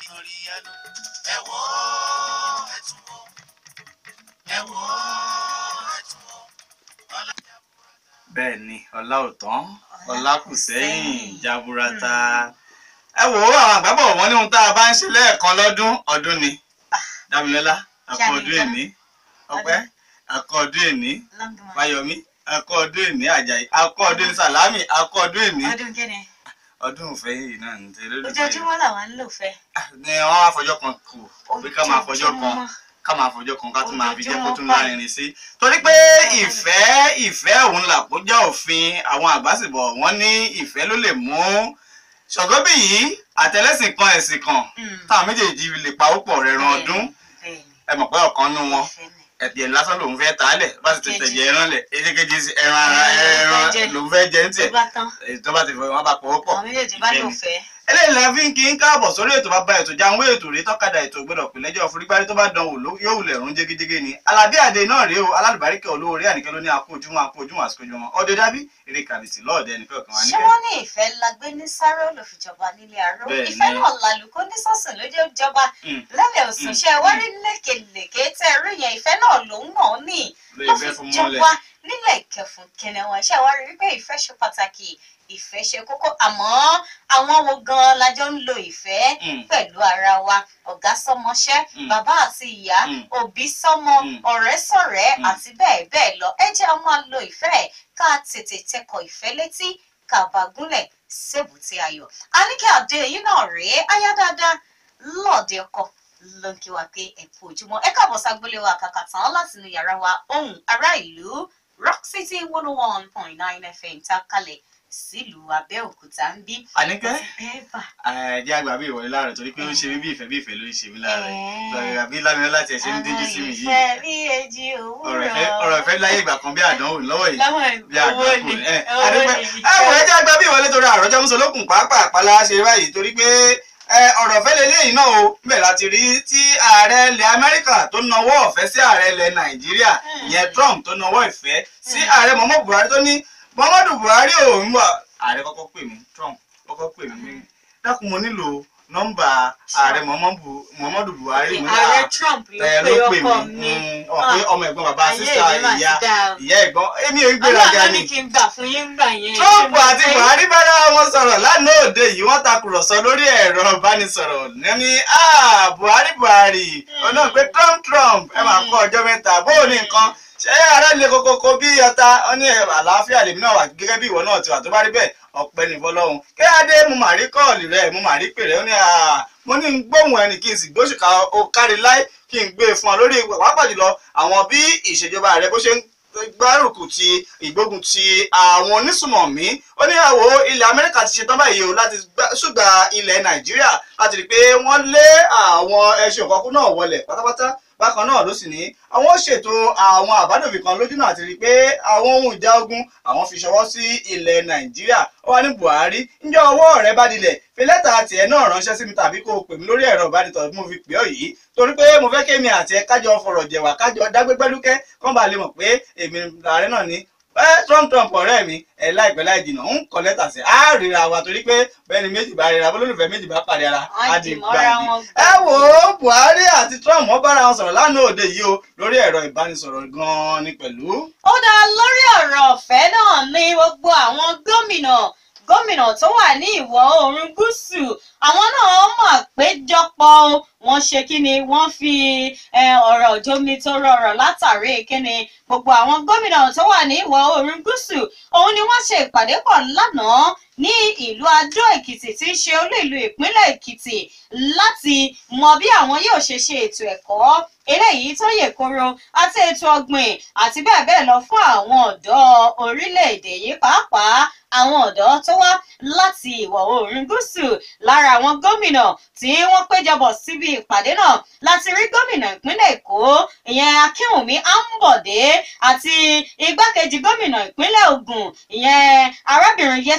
lórí ẹnu ẹ wò ó ẹ tún wò ẹ wò ó ẹ tún wò ọlá bẹ́ẹ̀ ni ọlá ò tán ọlá kù sẹ́yìn jaburata ẹ wò ó àwọn àgbàbọ̀ wọn ní ohun tá a bá ń ṣe lẹ́ẹ̀kan lọ́dún ọdún ni dámilọ́lá akọ ọdún èní ọpẹ́ akọ ọdún èní fáyọmí akọ ọdún èní àjàyí akọ ọdún èní sàlámì akọ ọdún èní ọdún kíni ọdún ìfẹ́ yìí náà ní tẹ́lẹ̀ lórí ojoojúmọ́ làwọn ń lò fẹ́. ni wọ́n wá fọjọ́ kan kù pé ká máa fọjọ́ kan Ojoojúmọ́. ká máa fọjọ́ kan ká tún máa fi jẹ́ kó tún Ojoojúmọ́ lárinrin sí torí pé ìfẹ́ ìfẹ́ òun làkójá òfin àwọn àgbàsìbọ̀ wọ́n ní ìfẹ́ ló lè mú ṣọ̀gọ́bì yìí àtẹlẹ́sìn kan ẹ̀sìn kan Mm. táwọn méjèèjì lè pawọ́pọ̀ rẹ̀ ran ọdún Bẹ́ẹ̀ni, ẹ mọ̀ pé ọ̀kan nú wọn ìfẹ́ ni. ẹ̀jẹ̀ lásán lòun fẹ́ tàálẹ̀ bá sì ti Kejì. tẹ̀jẹ̀ ẹran lẹ̀ èkékejì sí ẹran ara Ẹran ló ẹran fẹ́ jẹ. lòun fẹ́ jẹ ní tó tiẹ̀ bá tán èyí tó bá ti fẹ́ wọn bá pawọ́pọ̀ àwọn méjèèjì bá ìfẹ́ lò ni fẹ́. eléyìí la fi ń kí ń káàbọ̀ sórí ètò bàbá ètò jáwé ètò rí tọ́kadà ètò gbọ́dọ̀ pè lẹ́jọ́ forígbárí tó bá dán wò ló- yóò wulẹ̀ rún jégéjégé ni alábí àdé náà rèé o alálùbáríkẹ́ olówó rí àníkẹ́ ló ní akó ojúmọ́ akó ojúmọ́ àsìkò ojúmọ́ ọdẹ dábí eré kàbìtì lọ́ọ̀dẹ ẹnìkan kan wá ṣé níkẹ́. wọ́n ní ìfẹ́ la gbé ní sáré olùfìjọba nílé àárọ̀ Bẹ́ẹ̀ni. ìfẹ́ náà làlùkò ní sọ́sùn lójú ìjọba Mm. lẹ́lẹ̀ òsùn ṣe wá rí lékelèké tẹ́ rí yẹn ìfẹ́ náà lòun náà ní lóye ló fẹ́ fi fún jọba mọ́lẹ̀ nílẹ̀ ìkẹfùn kẹnẹwọ̀n ṣe wá rí wípé ìfẹ́ ṣe pàtàkì ìfẹ́ ṣe kókó àmọ́ àwọn wo gan la jọ ń lo ìfẹ́ Mm. pẹ̀lú ara wa ọ̀gá sọmọṣẹ́ Mm. bàbá àti ìyá Mm. òbí sọmọ Mm. ọ̀rẹ́ sọ̀rẹ́ Mm. àti bẹ́ẹ̀ bẹ́ẹ̀ lọ ẹ jẹ́ a máa lo ìfẹ́ ká tètè tẹkọ̀ ìfẹ́ létí ká bá gúnlẹ̀ sébùté ayọ̀ àníkẹ́ àdé yìí náà rèé aya dáadáa lọ́ọ̀dẹ ọkọ ló ń kí wa pé ẹ kú ojúmọ́ ẹ káàbọ̀ ságbélé wa kàkà tán láti inú yàrá wa ohùn ará ìlú rock city one oh one point nine fm tá a kalẹ̀ sílùú abẹ́òkúta ń bí. àníkẹ́ bẹ́ẹ̀ bà ẹ̀ẹ́dẹ́ àgbà bí ìwọlé láàrẹ̀ torí pé ó ń ṣe mí bí ìfẹ́ bí ìfẹ́ ló ń ṣe mí láàrẹ̀ Ẹ̀ẹ́. àbí lámìnà láti ẹ̀ ṣe ń díjú sí mi yìí ìfẹ́ bí èjì ọ̀rọ̀ òwúrọ̀ ìfẹ́ ọ̀rọ̀ ìfẹ́ láyé ìgbà kan bí àdánwò lọ́wọ́ yìí láwọn bí owó àgbákò ni ẹ owó adúpẹ́ ni ẹ wò ẹ jẹ́ àgbà bí ìwọlé torí àròjọ muso lókun pàápàá àpàlà ṣe báyìí torí pé ẹ ọ̀rọ̀ ọ̀fẹ́ lélẹ́yìn náà o bẹ́ẹ̀ láti rí tí ààrẹ ilẹ̀ Amẹ́ríkà tó nawọ́ ọ̀fẹ́ sí ààrẹ ilẹ̀ Nàìjíríà ìyẹn Trump tó nawọ́ ìfẹ́ sí ààrẹ Muhammadu Buhari tó ní Muhammadu Buhari ò ń wà ààrẹ kọ́kọ́ pè mí Trump kọ́kọ́ pè mí ní dákun mo nílò nọ́mbà ààrẹ Muhammadu Muhammadu Buhari mo ní ààrẹ à- Trump ló ẹ pe ló pè ọkọ mí mi Mm, ọ pé ọmọ ẹ̀gbọ́n bàbá ayé sísá ìdí mà ti ìyá dá o. ìyá ẹ̀gbọ́n èmi ò ń gbéraga Ọlọ́run ni ní kí n gbà fún yín gbà yẹn. Trump àti Buhari bára wọn sọ̀rọ̀ lánàá òde yìí wọ́n takùrọ̀sọ lórí ẹ̀rọ ìbánisọ̀rọ̀ ní "Ah, Buhari Buhari ọ̀nà pé Trump Trump ẹ máa kọ́ ọjọ́ mẹ́ta bó o ní nǹkan ṣé ara lè kókókó bí ọta ọ ní àlàáfíà lèmi náà wà gẹ́gẹ́ bí ìwọ náà ti wà tó bá rí bẹ́ẹ̀ ọpẹ́ ní fọ́lọ́run kí adé mo mà rí kọ́ọ̀lì rẹ̀ mo mà rí pè rẹ̀ ó ní "Ah, mo ní ń gbóhùn ẹnì kí n sì gbóṣùkà ó kárí láì kí n gbé e fún ọ lórí pàápàá jùlọ àwọn bí ìṣèjọba rẹ bó ṣe ń gbárùkù ti ìgbógun ti àwọn onísùmọ̀mí ó ní àwọ̀ ilẹ̀ amẹ́ríkà ti ṣetán báyìí o láti gbá- ṣùgbà ilẹ̀ nàìjíríà láti rí i pé wọ́n lé àwọn ẹṣin òkọ́kú náà wọlẹ̀ pátápátá bákan náà ló sì ní àwọn ó ṣètò àwọn àbádòfin kan lójú náà àti rí i pé àwọn ohun ìjà ogun àwọn fi ṣọwọ́ sí ilẹ̀ nàìjíríà ó wá ní buhari ǹjẹ́ ọwọ́ rẹ bá dilẹ̀ fi lẹ́tà tiẹ̀ náà ránṣẹ́ sí mi tàbí kó o pè mí lórí ẹ̀rọ ìbánitọ̀ bí mo fi pè ọ́ yìí torí pé mo fẹ́ kémi àti ẹ kájọ fọ̀rọ̀ jẹ̀wà kájọ dágbégbélúkẹ́ kán bá lè mọ̀ pé èmi ààrẹ náà ní ẹ trump trump ọ̀rẹ́ mi ẹ láìpẹ́ láì jìnnà ń kọ lẹ́tà sí á ríra wa torí pé bẹ́ẹ̀ni méjì bá ríra bólólùfẹ́ méjì bá pàdé ara Wọ́n á dì di mọ́ra gbàgbé wọn ẹ wò ó buhari àti trump wọ́n bára wọn sọ̀rọ̀ lánàá òde yìí o lórí ẹ̀rọ ìbánisọ̀rọ̀ gan-an ni pẹ̀lú. ó dá lórí ọ̀rọ̀ ọ̀fẹ́ náà ní gbogbo àwọn gómìnà gómìnà tó wà ní ìwọ̀ oòrùn gúúsù àwọn náà mọ̀ péjọpọ̀ o. wọ́n ṣe kí ni wọ́n fi eh, ọ̀rọ̀ jómi tó rọrọ̀ látàrí kí ni gbogbo àwọn gómìnà tó wà ní ìwọ̀ oòrùn gúúsù òun ni wọ́n ṣe ìpàdé pọ̀ lánàá ní ìlú adó èkìtì tí í ṣe olú ìlú ìpínlẹ̀ èkìtì láti mọ bí àwọn yóò ṣe ṣe ètò ẹ̀kọ́ eléyìí tó yè koro àti ètò ọ̀gbìn àti bẹ́ẹ̀ bẹ́ẹ̀ lọ fún àwọn ọ̀dọ́ orílẹ̀-èdè yìí pàápàá àwọn ọ̀dọ́ tó wá láti ìwọ̀ oòrùn gúúsù lára àwọn gómìnà tí wọ́n péjọbọ̀ síbi ìpàdé náà láti rí gómìnà ìpínlẹ̀ èkó ìyẹn akínwùmí ambode àti igbákejì gómìnà ìpínlẹ̀ ògùn ìyẹn arábìnrin yẹtúndé ọ̀nà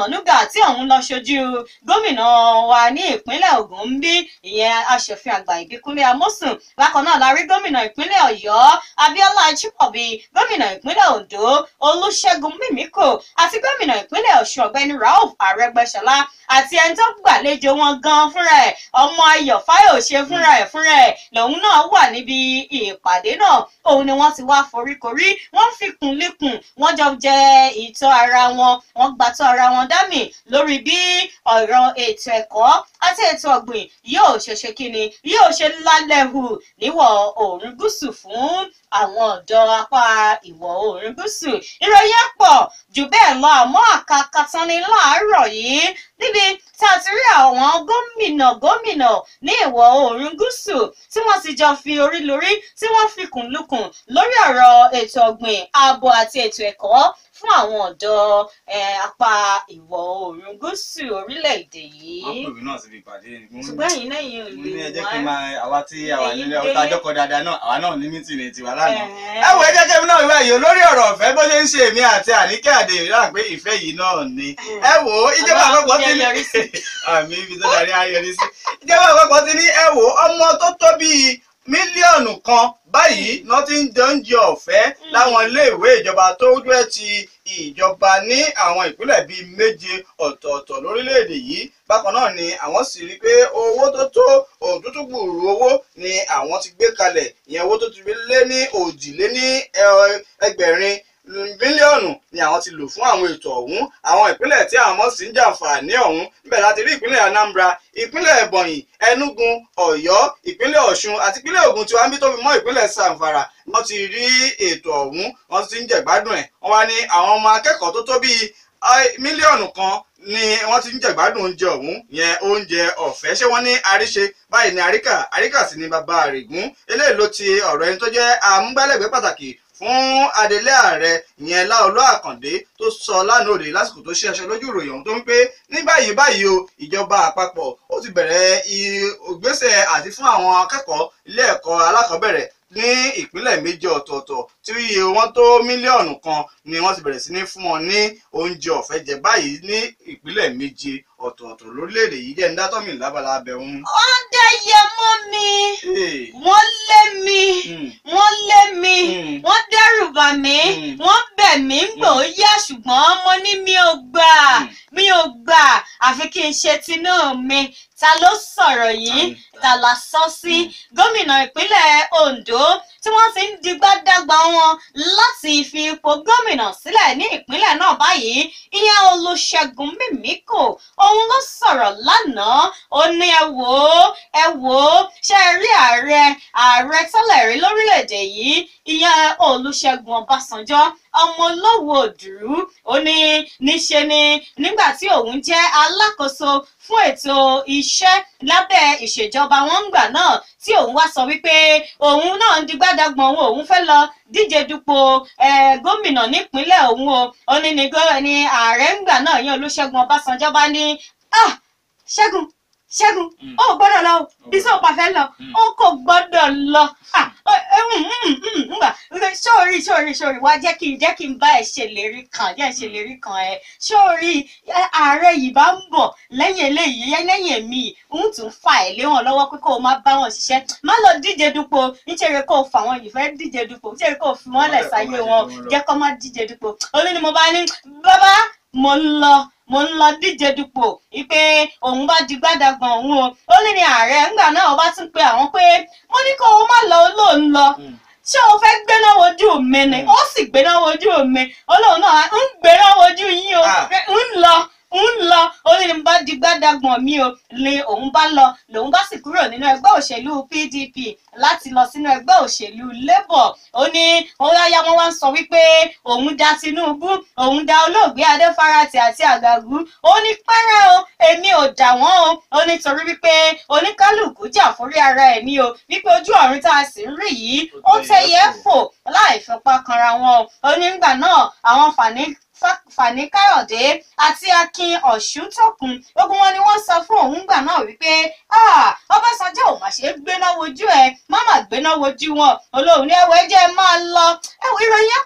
Ọ̀nànúgà tí òun lọ ṣojú gómìnà wa ní ìpínlẹ̀ Ògùn ń bí ìyẹn aṣòfin àgbà Ìbíkúnlé Amósùn bákan náà la rí gómìnà ìpínlẹ̀ Ọ̀yọ́ Abíọ́lá Ajímọ̀bí gómìnà ìpínlẹ̀ Oǹdó Olúṣẹ́gun Mímíkò àti gómìnà ìpínlẹ̀ Ọ̀ṣun ọ̀gbẹ́ni Rauf Arẹ́gbẹ́ṣọlá àti ẹni tó gbàlejò wọn gan fúnra ẹ̀ ọmọ Ayọ̀ Fáyòṣe fúnra ẹ̀ fúnra ẹ̀ lòun náà wà níbi ìpàdé náà òun ni wọ́n ti wá foríkorí wọ́n fi kùn líkùn wọ́n jọ jẹ ìtọ́ ara wọn wọ́n gbàtọ́ ara wọn dámì lórí bí ọ̀rọ̀ ètò ẹ̀kọ́ àti ètò ọ̀gbìn yóò ṣe ṣe kíni yóò ṣe lálẹ́ hù níwọ̀ oòrùn gúúsù fún àwọn ọ̀dọ́ apá ìwọ̀ oòrùn gúúsù ìròyìn ẹ̀ pọ̀ jù bẹ́ẹ̀ lọ àmọ́ àkàkàtàn ni láàárọ̀ yìí níbi tí a ti rí àwọn gómìnà gómìnà ní ìwọ̀ oòrùn gúúsù tí wọ́n ti jọ fi orí lórí tí wọ́n fi kùn lukùn lórí ọ̀rọ̀ ètò ọ̀gbìn ààbò àti ètò ẹ̀kọ́ fún àwọn ọ̀dọ́ eh, apá ìwọ̀ oòrùn gúúsù orílẹ̀-èdè yìí. wọ́n pè mí náà síbi ìpàdé mo ní- ṣùgbọ́n ẹ̀yin náà yìí ò mo ní ẹ lè jẹ́ wá. kí n máa àwa tí àwa Ẹ̀yin nílé délé. ọ̀tá àjọkọ dáadáa náà àwa náà ní mítìnì tiwa lánàá. Ẹ̀ẹ́. ẹ wo ẹ jẹ́ kí èmi náà wíwá yìí olórí ọ̀rọ̀ ọ̀fẹ́ bó ṣe ń ṣe èmi àti àníkẹ́ àdè ìrírà pé ìfẹ́ yìí náà ni. ẹ wo ìjọba Ọlọ́run àpapọ̀ jẹ́ ti ní yọrí sí. àmì ibi tó darí ayọrí sí. ìjọba àpapọ̀ ti ní ẹ wo ọmọ tó tó bíi mílíọ̀nù kan báyìí náà ti ń jẹ oúnjẹ ọ̀fẹ́ láwọn iléèwé ìjọba tó jẹ́ ti ìjọba ní àwọn ìpínlẹ̀ bíi méje ọ̀tọ̀ọ̀tọ̀ lórílẹ̀‐èdè yìí bákan náà ni àwọn sì rí i pé owó tó tó òtútù gbùrù owó ni àwọn ti gbé kalẹ̀ ìyẹn owó tó ti lé ní òjìlé ní ẹ- ẹgbẹ̀rin bílíọ̀nù ni àwọn ti lò fún àwọn ètò ọ̀hún àwọn ìpínlẹ̀ tí àwọn sì ń jàǹfààní ọ̀hún níbẹ̀ láti rí ìpínlẹ̀ Anambra ìpínlẹ̀ Ebonyi Enugu Ọ̀yọ́ ìpínlẹ̀ Ọ̀ṣun àti ìpínlẹ̀ Ògùn tí wọ́n ń bí tó fi mọ́ ìpínlẹ̀ Zamfara wọ́n ti rí ètò ọ̀hún wọ́n ti ń jẹ̀gbádùn ẹ̀ wọ́n wá ní àwọn ọmọ akẹ́kọ̀ọ́ tó tó bíi ai, mílíọ̀nù kan ni wọ́n ti ń jẹ̀gbádùn oúnjẹ ọ̀hún yẹn oúnjẹ ọ̀fẹ́ ṣé wọ́n ní àríṣe báyìí ní àríkà àríkà sì ni bàbá àrègún eléyìí ló ti ọ̀rọ̀ ẹni tó jẹ́ amúgbálẹ́gbẹ̀ẹ́ pàtàkì fún adelé ààrẹ ìyẹn láolú àkàndé tó sọ lánàá òde lásìkò tó ṣe aṣọ lójú ìròyìn ọ̀hún tó ń pé ní báyìí báyìí o ìjọba àpapọ̀ ó ti bẹ̀rẹ̀ i- ìgbésẹ̀ àti fún àwọn akẹ́kọ̀ọ́ ilé ẹ̀kọ́ alákọ̀ọ́bẹ̀rẹ̀ ní ìpínlẹ̀ méje ọ̀tọ̀ọ̀tọ̀ tí iye wọn tó mílíọ̀nù kan ni wọ́n ti bẹ̀rẹ̀ sí ní fún wọn ní oúnjẹ ọ̀fẹ́ jẹ báyìí ní ìpínlẹ̀ méje ọ̀tọ̀ọ̀tọ̀ lórílẹ̀‐èdè yìí jẹ́ ń dátọ́mì lábala abẹ́hún. wọ́n dẹ́yẹ mọ́ mi Hey. wọ́n lé mi Mm. wọ́n lé mi Mm. wọ́n dẹ́rù bà mí Mm. wọ́n bẹ̀ mí ń gbò ó yá ṣùgbọ́n mo ní mi ò gbà Mm. mi ò gbà àfi kí n ṣe tinú mi ta ló sọ̀rọ̀ yìí Mm. ta la sọ sí gómìnà ìpínlẹ̀ Ondo tí wọ́n ti ń digbá dàgbà wọn láti fi ipò gómìnà sílẹ̀ ní ìpínlẹ̀ náà báyìí ìyẹn Olúṣẹ́gun Mímíkò òun ló sọ̀rọ̀ lánàá ó ní ẹ wò ó ẹ wò ó ṣe é rí ààrẹ ààrẹ tẹ́lẹ̀ rí lórílẹ̀‐èdè yìí ìyẹn Olúṣẹ́gun Ọbásanjọ́ ọmọ olówó òdùrú ó ní níṣe ni nígbà tí òun jẹ́ alákòóso fún ètò iṣẹ́ lábẹ́ ìṣèjọba wọn ń gbà náà tí òun wá sọ wípé òun náà ń digbádàgbọ̀n òun òun fẹ́ lọ díje dupò eh, gómìnà nípínlẹ̀ òun o ó ní ní gó- ní ààrẹ ń gbà náà yẹn Olúṣẹ́gun Ọbásanjọ́ bá ní ah Ṣẹ́gun Ṣẹ́gun Mm. ó gbọ́dọ̀ lọ o bí sọ́ọ̀pá fẹ́ lọ Mm. ó kò gbọ́dọ̀ lọ ah ó- ẹ, mm, mm, mm, ngbà sórí sórí sórí wá jẹ́ kí n jẹ́ kí n bá ẹ ṣèlérí kan jẹ́ ṣèlérí kan ẹ sórí ẹ, ààrẹ yìí bá ń bọ̀ lẹ́yìn eléyìí yẹn lẹ́yìn èmi yìí ń tún fà ẹ́ lé wọn lọ́wọ́ pé kó o má bá wọn ṣiṣẹ́ má lọ díje dupò nítorí kó o fà wọn yìí fẹ́ díje dupò nítorí kó o fi wọn lẹ̀ sáyé wọn jẹ́ kó má díje dupò olú ni mo bá ní bàbá mo ń lọ mo ń lọ díje dupò wípé òun bá di gbádàgbọ̀n òun o ó ní ní ààrẹ ńgbà náà ó bá tún pe àwọn pé mo ní kó o má lọ olóòn lọ Mm. ṣé o fẹ́ gbéná wojú mi ni Mm. ó sì gbéná wojú mi olóòn náà ń gbéná wojú yín o Ah. pé ń lọ ń lọ ó ní ní bá di gbádàgbọ̀n mi o ni òun bá lọ lòun bá sì kúrò nínú ẹgbẹ́ òṣèlú PDP láti lọ sínú ẹgbẹ́ òṣèlú Labour ó ní ó yáyá wọn wá ń sọ wípé òun da Tinubu òun da olóògbé Adéfarati àti Àgàgù ó ní pẹ́rẹ́ o èmi ò dà wọ́n o ó ní torí wípé oníkálùkù jà forí ara ẹ̀ ní o wípé ojú ọ̀run tá a sì ń rí yìí ó tẹ̀yẹ fò láì fipá kanra wọn o ó ní nígbà náà àwọn fàní Fa- Fani Káyọ̀dé àti Akin Ọ̀ṣúntòkun gbogbo wọn ni wọ́n sọ fún òun gbà náà wípé "Ah, Ọbásanjọ́ ò mà ṣe é gbéná wojú ẹ má má gbéná wojú wọn olóhùn ní ẹwọ ẹjẹ máa lọ ẹwọ ìròyìn ẹ̀ pọ̀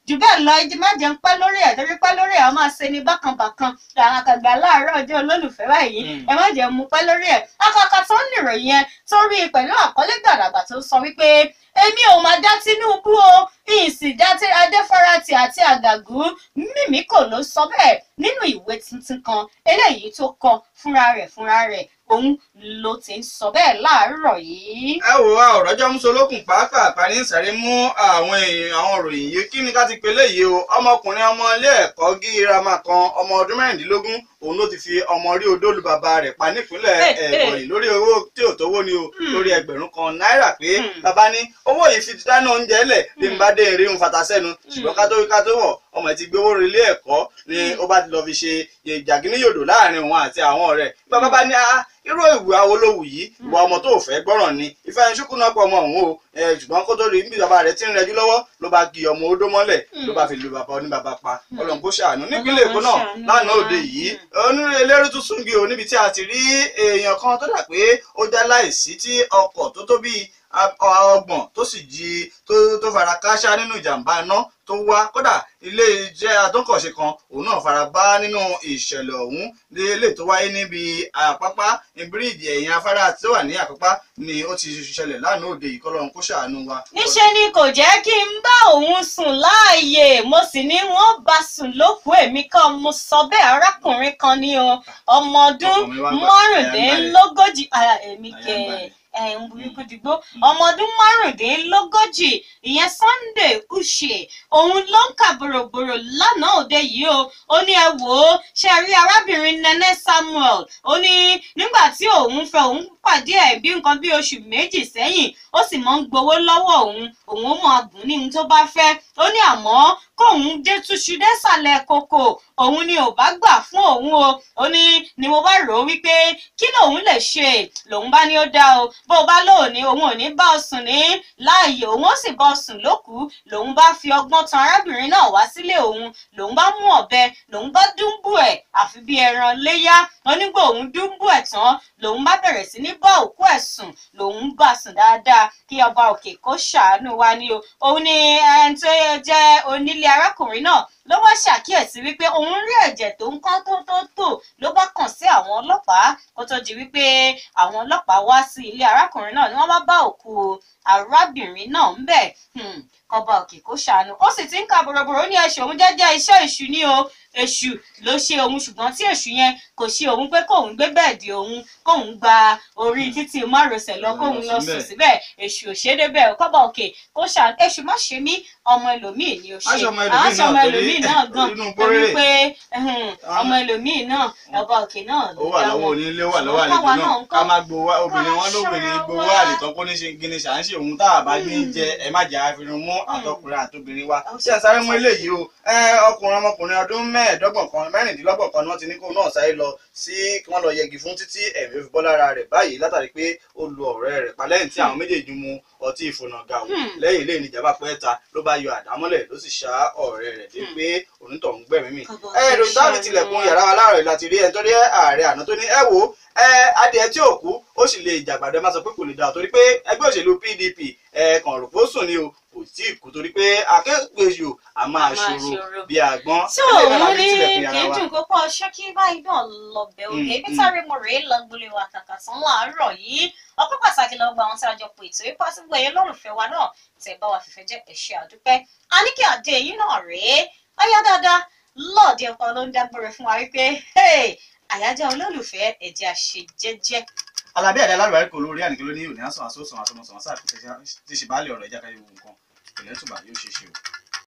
jù bẹ́ẹ̀ lọ ẹjẹ má jẹun pẹ́ lórí ẹ̀ torí pẹ́ lórí ẹ̀ a máa ṣe ni bákanbàkan àwọn àkàgbà láàárọ̀ ọjọ́ olólùfẹ́ báyìí Mm. ẹ má jẹun mu pẹ́ lórí ẹ̀ akọkọ tó ń nìròyìn yẹn tó rí i pẹ̀lú àkọlé gbàdàgbà tó sọ wípé èmi ò máa dá Tinubu o ìsì dá tí Adéfárátì àti Àgàgù Mímíkò ló sọ bẹ́ẹ̀ nínú ìwé tuntun kan eléyìí tó kọ fúnra rẹ̀ fúnra rẹ̀ òun ló ti ń sọ bẹ́ẹ̀ láàárọ̀ yìí. ẹ wò wá ọ̀rọ̀jọ́ musolókun pàápàá ní ìsàrè mú àwọn èèyàn àwọn òròyìn yìí kí ni ká ti pélé yìí o ọmọkùnrin ọmọ ilé ẹ̀kọ́ gírámà kan ọmọ ọdún mẹ́rìndínlógún òun ló ti fi ọmọ rí odó lu bàbá rẹ̀ pa nípínlẹ̀ Hey, hey. ẹ̀bọ̀nyì lórí owó tí ò tówó ni o Hmm. lórí ẹgbẹ̀rún kan náírà pé Hmm. bàbá ní owó yìí fi dáná oúnjẹ lẹ̀ bí n bá dé eré ń fata sẹ́nu ṣùgbọ́n ká tó ká tó wọ̀ ọmọ ẹ̀ ti gbé owó rí ilé ẹ̀kọ́ ni Hmm. ó bá ti lọ fi ṣe jàgínníyòdò láàrin òun àti àwọn ọ̀rẹ́ bàbá bá ní "Ah, irú ìwà olówù yìí ìwà ọmọ tó fẹ́ gbọ́ràn ni ìfẹ́ ẹni ṣúkú náà pọ̀ ọmọ òun o Eh, ṣùgbọ́n kó tó rí bí bàbá rẹ̀ ti ń rẹjú lọ́wọ́ ló bá gi ọmọ odó mọ́lẹ̀ ló bá fi lu bàbá oníbàbá pa ọlọ́run kó ṣàánú nípínlẹ̀ èkó náà ṣàánú lánàá wa. òde yìí onírè eléré tún súngi o níbi tí a ti rí èèyàn kan tó dà pé ó já láìsí tí ọkọ̀ tó tó bíi a- ọgbọ̀n tó sì jí tó tó fara káṣá nínú ìjàmbá iná tó wá kódà ilé iṣẹ́ atọ́kọ̀ṣe kan òun náà fara bá nínú ìṣẹ̀lẹ̀ ọ̀hún lélẹ̀ tó wáyé níbi àpápá bíríìjì ẹ̀yìn afárá tí ó wà ní àpápá ni ó ti ṣẹlẹ̀ lánàá òde yìí kọ́lọ́run kó ṣàánú wa. níṣẹ́ ni kò jẹ́ kí n bá òun sùn láàyè mo sì ní wọ́n bá sùn lókù èmi kan mo sọ bẹ́ẹ̀ arákùnrin kan ní o ọmọ ọdún Ọkàn mi wá gbà, márùndínlógójì ara èmi Àyà ń kẹ balẹ̀. ẹ̀ ń burúkú dìgbò ọmọ ọdún márùndínlógójì ìyẹn Sunday Uche òun ló ń kà bòròbòrò lánàá òde yìí o ó ní ẹ wò ó ṣe rí arábìnrin Nene Samuel ó ní nígbà tí òun fẹ́ òun pàdé ẹ̀ bí nǹkan bí oṣù méjì sẹ́yìn ó sì máa ń gbowó lọ́wọ́ òun òun ó máa gùn ní ohun tó bá fẹ́ ó ní àmọ́ kóun dé túṣu désàlẹ̀ kòkò òun ni ò bá gbà fún òun o ó ní ni mo bá rò ó wípé kí lòun lè ṣe lòun bá ní ó dá o bó o bá lóò ní òun ò ní bá ọ sùn ní láàyè òun ó sì bá ọ sùn lókùú lòun bá fi ọgbọ́n tan arábìnrin náà wá sílé òun lòun bá mú ọ̀bẹ lòun bá dúnbù ẹ̀ àfi bí ẹran léyá onígbà òun dúnbù ẹ̀ tán lòun bá bẹ̀rẹ̀ sí ní bá òkú ẹ̀ sùn lòun bá sùn dáadáa kí ọba òkè kó ṣàánú wa ní o òun ni ẹni tó jẹ́ onílé arákùnrin náà ló wá ṣàkíyèsí wípé òun rí ẹ̀jẹ̀ tó ń kán tó tó tò ló bá kàn sí àwọn ọlọ́pàá kó tó di wípé àwọn ọlọ́pàá wá sí ilé arákùnrin náà ni wọ́n bá bá òkú arábìnrin náà ń bẹ̀ Hmm, kọba òkè kó ṣàánú ó sì ti ń ka bòròbòrò ó ní ẹṣù òun jẹ́jẹ́ iṣẹ́ èṣù ni o èṣù ló ṣe òun ṣùgbọ́n tí èṣù yẹn kò ṣe òun pé kóun gbé bẹ́ẹ̀dì òun kóun gba orí títí márosẹ̀ lọ kóun lọ sùn síbẹ̀ èṣù ò ṣe é débẹ̀ ò kọ́ba òkè kó ṣàánú èṣù má ṣe mí ọmọ ẹlòmíì ni ó ṣe Aṣọ ọmọ ẹlòmíì aṣọ ọmọ náà ẹlòmíì torí- náà gan inú torí gbóréré. pé ẹhùn, ọmọ ẹlòmíì náà ọba òkè náà ló ó wà dá lọ́wọ́ wọn. onílé ó wà lọ́wọ́ Ṣùgbọ́n káwa àlejò náà náà ń kọ́. ká má gbowó obìnrin Ká wọn lóbìnrin ṣọ́ra gbowó wa. àlètán kó ní ṣe gíní ṣà ń ṣe òun tá a bá ní Mm. jẹ ẹ má jẹ àfihàn mú àtọkùnrin àtobìnrin wa Ó ṣé ẹ sáré mú eléyìí o ẹ ọkùnrin ọmọkùnrin ọdún mẹ́ẹ̀ẹ́dọ́gbọ̀n kan mẹ́rìndínlọ́gbọ̀n kan ni wọ́n ti ní kó náà sáré lọ sí kí wọ́n lọ yẹgi fún títí ẹ̀mí fi bọ́ lára rẹ̀ báyìí látàrí pé ó lu ọ̀rẹ́ rẹ̀ pa lẹ́yìn tí àwọn méjèèjì mu ọtí ìfònàgà ò Hmm. lẹ́yìn ilé ìníjàmbá pẹ́ẹ́ta ló bá yọ àdámọ́lẹ̀ ló sì ṣá ọ̀rẹ́ rẹ̀ dé Hmm. pé onítọ̀hún gbẹ̀mí mi Kọ́ba ẹ òkè ìròyìn táwọn ṣàánú tilẹ̀kùn wa. yàrá wa láàárọ̀ yìí láti rí ẹni tó rí ààrẹ àná tó ní ẹ wò ó ẹ adìẹ tí ò kú ó sì lè jàgbàdo ẹ má sọ pé kò lè dà torí pé ẹgbẹ́ òṣèlú PDP ẹ kàn rò pé ó sùn ni o kò tí ì kú torí pé akéèpéjò a máa A máa ṣòro ṣòro. bí àgbọn tí Eléyìí náà la òun fi ní tilẹ̀kùn kì yàrá í wa. dùn púpọ̀ ṣókí báyìí náà lọ́bẹ̀ òkè Mm, ibi mm. sáré mo rèé lọ́gbọ́lé wa kàkà tán láàárọ̀ yìí ọpẹ́ pàtàkì lọ́gbà àwọn tí a jọ pè tó ipá tí gbogbo ẹ̀yẹ lọ́rùnfẹ́ wa náà tẹ̀ bá wa fìfẹ́ jẹ́ ẹ̀ṣẹ̀ àdúpẹ́ àníkè àdé yìí náà rèé ayá dáadáa lọ́ọ̀dẹ ọkọ ló ń dágbére fún wa wípé hey, àyájọ́ olólùfẹ́ ẹ̀jẹ̀ àṣejẹ́jẹ́ alábí àdá alárùbárí kò lórí àníkè ló ní òní àsàn àsòsàn àsọmọsàn sáà tí ṣe bá lè ọ̀rọ̀ ìjákàyè gbogbo nǹkan ìpìlẹ̀ tùbà yóò ṣe é ṣe o.